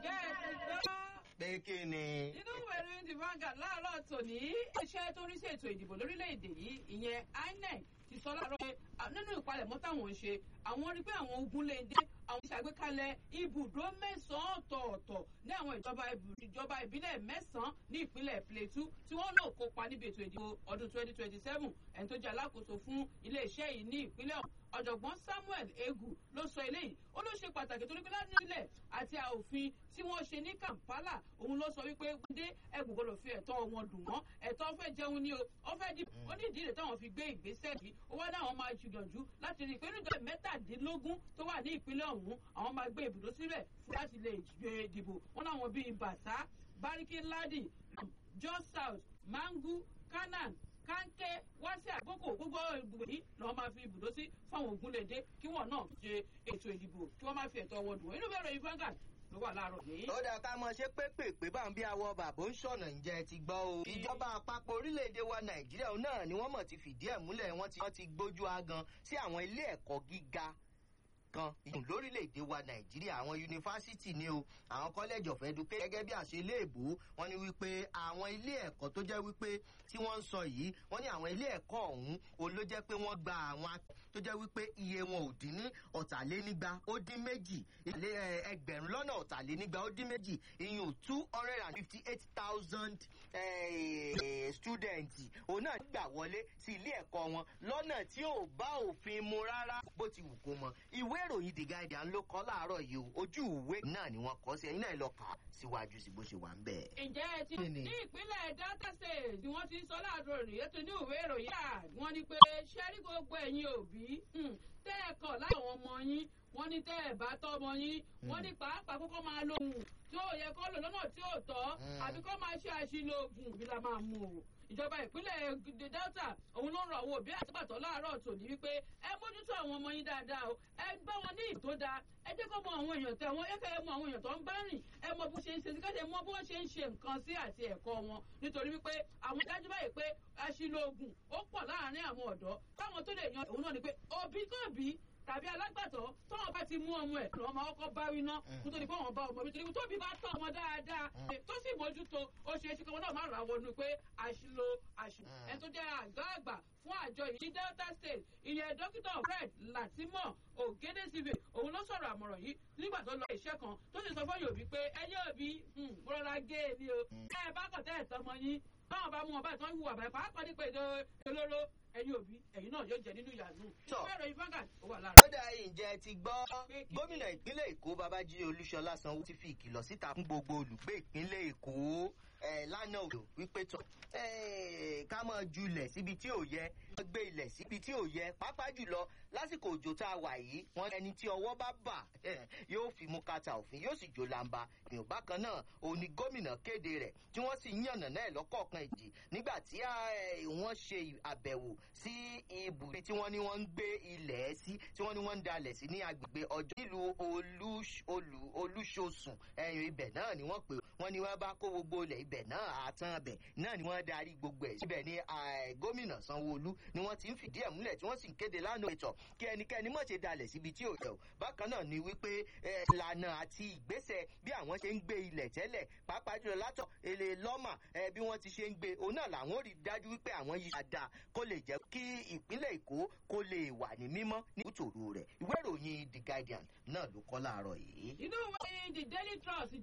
ǹjẹ́ ẹ ti gbọ́? pé kí ni. inú ìwé ìròyìn the Vanguard láàárọ̀ tòní iṣẹ́ tó rí sí ètò ìdìbò lórílẹ̀‐èdè yìí ìyẹn INEC ti sọ láàárọ̀ pé nínú ìpalẹ̀mọ́ táwọn ń ṣe àwọn rí pé àwọn ogun lè dé àwọn ìṣàgbékalẹ̀ ibùdó mẹ́sàn-án ọ̀tọ̀ọ̀tọ̀ ní àwọn ìjọba ìjọba ìbílẹ̀ mẹ́sàn-án ní ìpínlẹ̀ Plateau tí wọ́n náà kópa níbi ètò ìdìbò ọdún 2027 ẹni tó jẹ́ alákòóso fún iléeṣẹ́ yìí ní ìpínlẹ̀ ọ̀hún ọ̀jọ̀gbọ́n Samuel Egu ló sọ eléyìí ó ló ṣe pàtàkì torí pé láti ilẹ̀ àti òfin tí wọ́n ṣe ní Kampala òun ló sọ wípé gbọ́dé ẹ̀gbọ́n gbọ́dọ̀ fi ẹ̀tọ́ wọn dùn wọ́n ẹ̀tọ́ fẹ́ jẹun ní o ó fẹ́ di ó ní ìdílé táwọn fi gbé ìgbésẹ̀ yìí ó wá dáwọn máa jùyànjú láti rí i pé nígbà mẹ́tàdínlógún tó wà ní ìpínlẹ̀ ọ̀hún àwọn máa gbé ibùdó síbẹ̀ fún láti lè gbé dìbò wọn láwọn bíi Bàtà Bariki Ladi Jos South Mangu Kanan kánkẹ́ wá sí àkókò gbogbo ìbùdó yìí lọ́wọ́ máa fi ibùdó sí fáwọn ògúnlédé kí wọ́n náà ṣe ètò ìdìbò kí wọ́n máa fi ẹ̀tọ́ wọn dùn inú bẹ̀rẹ̀ yìí Vanguard ló wà láàárọ̀ yìí. ó dà ká mọ ṣe pépèpé bá ń bí awọ bàbá ń ṣọ̀nà ǹjẹ́ ti gbọ́ o. ìjọba àpapọ̀ orílẹ̀-èdè wa nàìjíríà náà ni wọ́n mọ̀ ti fìdí ẹ̀ múlẹ̀ wọ́n ti gbójú agan sí àwọn ilé ẹ̀kọ́ gíga kan lórílẹ̀‐èdè wa nàìjíríà àwọn yunifásitì ni o àwọn college of education gẹ́gẹ́ bí àṣẹ ilé ìbò wọ́n ní wípé àwọn ilé ẹ̀kọ́ tó jẹ́ wípé tí wọ́n ń sọ yìí wọ́n ní àwọn ilé ẹ̀kọ́ ọ̀hún o ló jẹ́ pé wọ́n gba àwọn tó jẹ́ wípé iye wọn ò dín ní ọ̀tàlénígba ó dín méjì ẹgbẹ̀rún lọ́nà ọ̀tàlénígba ó dín méjì ìyún two hundred and fifty eight thousand students òun náà gbà wọlé sí ilé ẹ̀kọ́ wọn lọ́nà tí ò bá òfin mu rárá bó ti wù kó mọ ìwé ìròyìn The Guardian ló kọ láàárọ̀ yìí o ojú ìwé náà ni wọ́n kọ sí ẹ̀yin náà lọ kà á síwájú sí bó ṣe wà ń bẹ̀. ǹjẹ́ ẹ ti ní ìpínlẹ̀ Delta State ni wọ́n ti sọ láàárọ̀ rèé tó ní ìwé ìròyìn yà wọ́n ní pé ṣẹ́rí gbogbo ẹ̀yin òbí tẹ́ ẹ kọ̀ láwọn ọmọ yín wọ́n ní tẹ́ ẹ bá tọ́ ọmọ yín wọ́n ní pàápàá kókó máa lo oògùn tí ó yẹ kó lò lọ́nà tí ó tọ́ àbí kó máa ṣe àṣìlò oògùn bí la máa mú o ìjọba ìpínlẹ̀ Delta òun ló ń rọ àwọn òbí àtìpàtọ́ láàárọ̀ tòní wípé ẹ mójútó àwọn ọmọ yín dáadáa o ẹ bá wọn ní ìtó dáa ẹ jẹ́ kó mọ àwọn èèyàn tẹ wọn ẹ fẹ́ mọ àwọn èèyàn tó ń bá rìn ẹ mọ bó ṣe ń ṣe sí káṣẹ mọ bó ṣe ń ṣe nǹkan sí àti ẹ̀kọ́ wọn nítorí wípé àwọn dájú báyìí pé àṣìlò oògùn ó pọ̀ láàárín àwọn ọ̀dọ́ táwọn tó lè yan òun náà ni pé òbí kò bí tàbí alágbàtọ́ tọ́wọ́n bá ti mú ọmọ ẹ̀ lọ́wọ́ máa kọ́kọ́ bá winá kó tó di pé wọ́n bá ọmọ nítorí tó bí bá tọ́ ọmọ dáadáa tó sì mójútó ó ṣe é ṣe kí wọn náà má ra wọnú pé àṣìlò àṣìlò ẹni tó jẹ́ àgbà àgbà fún àjọ yìí Delta State ìyẹn dókítà Fred Latimore Ogedesibe òun ló sọ̀rọ̀ àmọ̀ràn yìí nígbà tó lọ iṣẹ́ kan tó sì sọ fún Yorùbá pé ẹyẹ òbí rọra gé e ní o ẹ bá kọ̀ tẹ́ ẹ̀ tọmọ yín báwọn bá mú wọn báyìí tó ń hùwà báyìí pàápàá nípa èdè olóró ẹ̀yin òbí ẹ̀yin náà yóò jẹ nínú ìyànú. ìfẹ́ ìròyìn Vanguard ó wà lára. ó dà ǹjẹ́ ti gbọ́ gómìnà ìpínlẹ̀ Èkó Babájídé Olúṣọlá Sanwó ti fi ìkìlọ̀ síta fún gbogbo olùgbé ìpínlẹ̀ Èkó lánàá òdò wípé tọ̀ ká máa julẹ̀ síbi tí ò yẹ wọ́n gbé ilẹ̀ síbi tí ò yẹ pàápàá jùlọ lásìkò òjò tá a wà yìí wọ́n ẹni tí ọwọ́ bá bà yóò fi mú kàtà òfin yóò sì jó lamba ìyàn bákan náà òun ni gómìnà kéde rẹ̀ tí wọ́n sì yànnà náà lọ́kọ̀ọ̀kan ìjì nígbà tí wọ́n ṣe àbẹ̀wò sí ibùdó tí wọ́n ní wọ́n ń gbé ilẹ̀ sí tí wọ́n ní wọ́n ń dalẹ̀ sí ní agbègbè ọjọ́ nílùú olúṣosùn ẹ̀yìn ibẹ̀ náà ni wọ́n pè wọ́n ní wọ́n bá kó gbogbo ilẹ̀ ibẹ̀ náà àtàn ibẹ̀ náà ni wọ́n darí gbogbo ẹ̀ síbẹ̀ ní gómìnà sanwó-olú ni wọ́n ti ń fìdí ẹ̀ múlẹ̀ tí wọ́n sì ń kéde lánàá ètò kí ẹnikẹ́ni mọ̀ ṣe dalẹ̀ síbi tí ò yẹ o bákan náà ni wípé ìlànà àti ìgbésẹ̀ bí àwọn ṣe ń gbé ilẹ̀ tẹ́lẹ̀ pàápàá jùlọ látọ̀ èlé lọ́mà bí wọ́n ti ṣe ń gbé òun náà làwọn ò rí dájú wípé àwọn yìí dáadáa kó lè jẹ́ kí ìpínlẹ̀ èkó kó lè wà ní mímọ́ ní kùtòrò rẹ̀ ìwé ìròyìn The Guardian náà ló kọ láàárọ̀ yìí. inú ìwé The Daily Trust